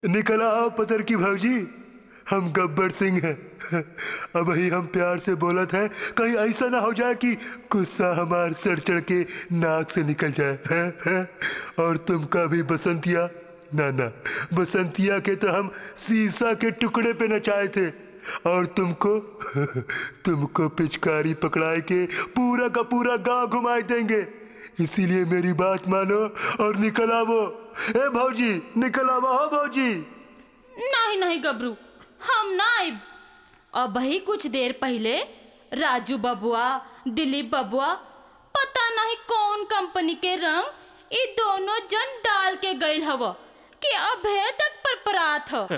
निकला आओ पतर की भाजी हम गब्बर सिंह हैं अब ही हम प्यार से बोलत हैं कहीं ऐसा ना हो जाए कि गुस्सा हमार सर चढ़ के नाक से निकल जाए है, है? और तुमका भी बसंतिया ना ना बसंतिया के तो हम शीशा के टुकड़े पे नचाए थे और तुमको तुमको पिचकारी पकड़ाए के पूरा का पूरा गांव घुमाए देंगे इसीलिए मेरी बात मानो और निकल आवो ए भौजी निकल आवो हो भौजी नहीं नहीं गबरू हम ना आइब अब ही कुछ देर पहले राजू बबुआ दिलीप बबुआ पता नहीं कौन कंपनी के रंग ये दोनों जन डाल के गइल हव कि अभे तक परपरात ह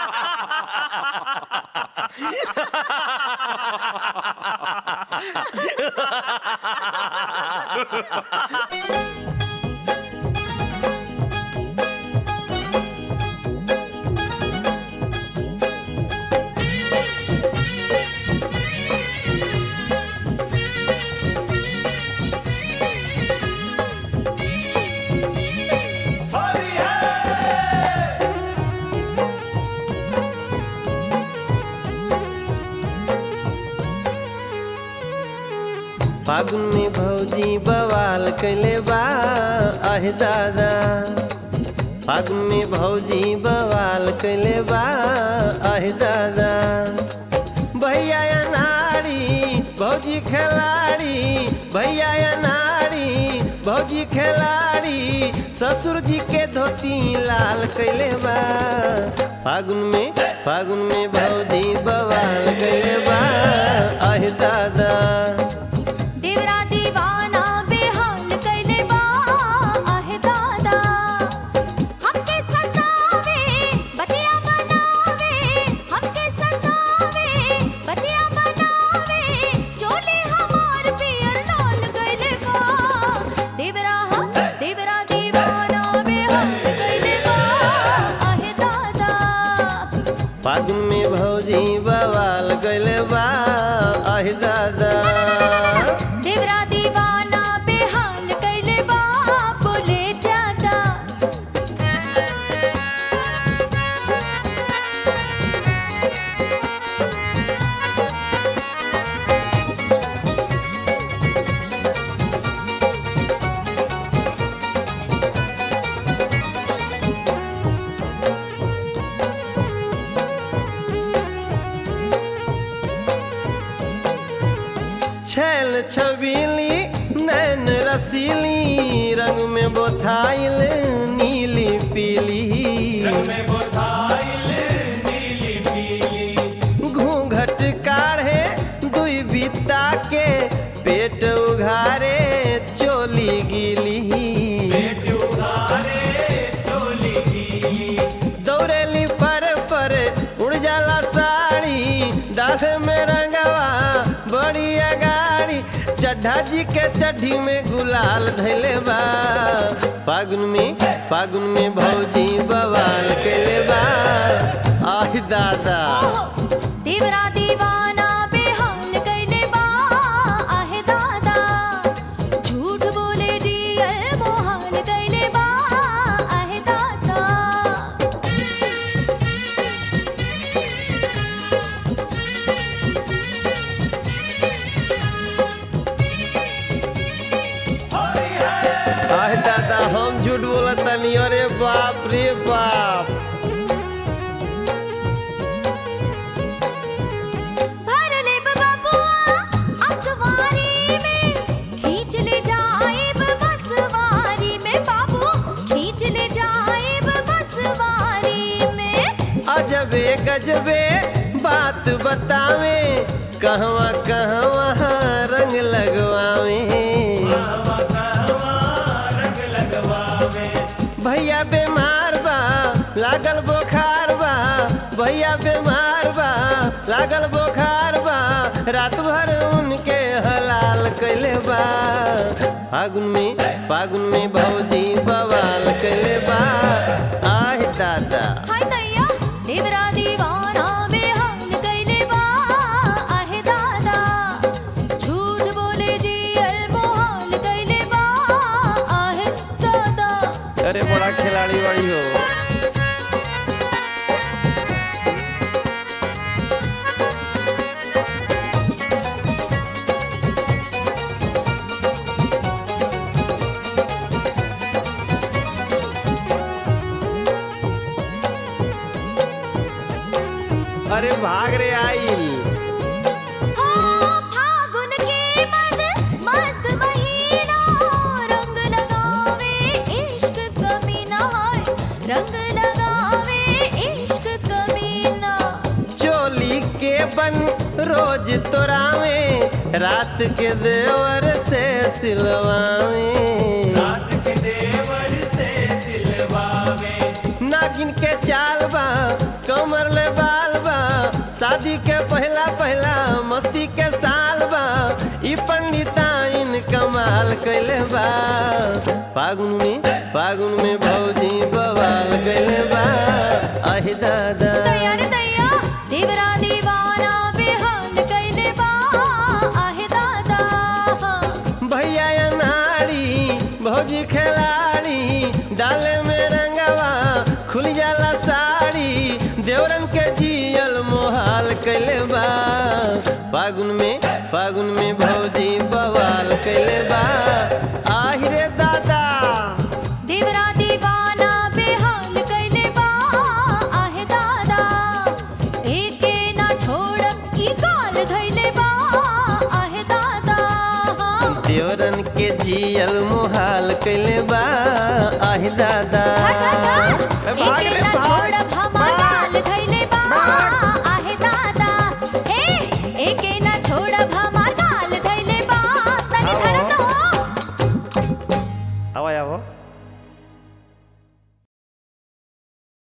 फागुन में भौजी बवाल कैले बा आहे दादा फागुन में भौजी बवाल कैले बा आहे दादा भैया या नारी भौजी खिलाड़ी भैया या नारी भौजी खिलाड़ी ससुर जी के धोती लाल कैले बा फागुन में फागुन में भौजी बवाल कैले बा आहे दादा देवरा दीवाना बेहाल कैले बा आहे दादा हमके सतावे बतिया बनावे हमके सतावे बतिया बनावे चोले हमार पियर लाल कैले बा देवरा हम देवरा दीवाना बेहाल कैले बा आहे दादा फागुन में भौजी बवाल गैले बा आहे दादा देवरा दीवाना बेहाल कैले बा बोले ज्यादा छैल छबीली नैन रसीली रंग में बोथाइल नीली पीली घूंघट काढ़े दुई बिता के पेट उघारे चोली गीली दौड़ेली पर पर उड़ जाला साड़ी दाढ़ में रंगवा बड़ी अगाड़ी चड्ढा जी के चड्ढी में गुलाल धैले बा फागुन में फागुन में भौजी बवाल कैले बा आह दादा ओहो देवरा दीवाना बेहाल कैले बा आहे दादा झूठ बोले जियल मोहाल कैले बा आहे दादा आह दादा हम झूठ बोलत तनी अरे बाप रे बाप भर ले बबुआ अखबारी में खींच ले जाएब बसवारी में बाबू खींच ले जाएब बसवारी में अजबे गजबे बात बतावे कहवा कहवा रंग लगवावे भैया बीमार बा लागल बुखार बा भैया बीमार बा लागल बुखार बा रात भर उनके हलाल कैले बा फागुन में फागुन में भौजी बवाल कैले बा आह दादा हाय दैया देवरा दीवाना बेहाल कैले बा आहे दादा झूठ बोले जियल मोहाल कैले बा आहे दादा अरे बड़ा खिलाड़ी बड़ी हो घरे भाग रे आइल हाँ, फागुन के मद मस्त महीना रंग लगावे इश्क कमीना हाय रंग लगावे इश्क कमीना चोली के बन रोज तोरावे रात के देवर से सिलवावे नागिन के चाल बा कमर ले बाल बा शादी के पहला पहला मस्ती के साल बा ई पंडिताइन कमाल कैले बा फागुन में फागुन में भौजी बवाल कैले बा अहि दादा दैया रे दैया देवरा दीवाना बेहाल कैले बा आहे दादा भैया या नारी भौजी खिलाड़ी डाले में रंगवा खुल जाला साड़ी देवरन के जियल मोहाल कैले बा फागुन में फागुन में भौजी बवाल कैले बा आहिरे दादा देवरा दीवाना बेहाल कैले बा आहे दादा एके ना छोड़ब ई गाल धैले बा आहे दादा देवरन के जियल मोहाल कैले बा आहि दादा धर, धर, धर। भाग एके रे ना भाग छोड़ब हमार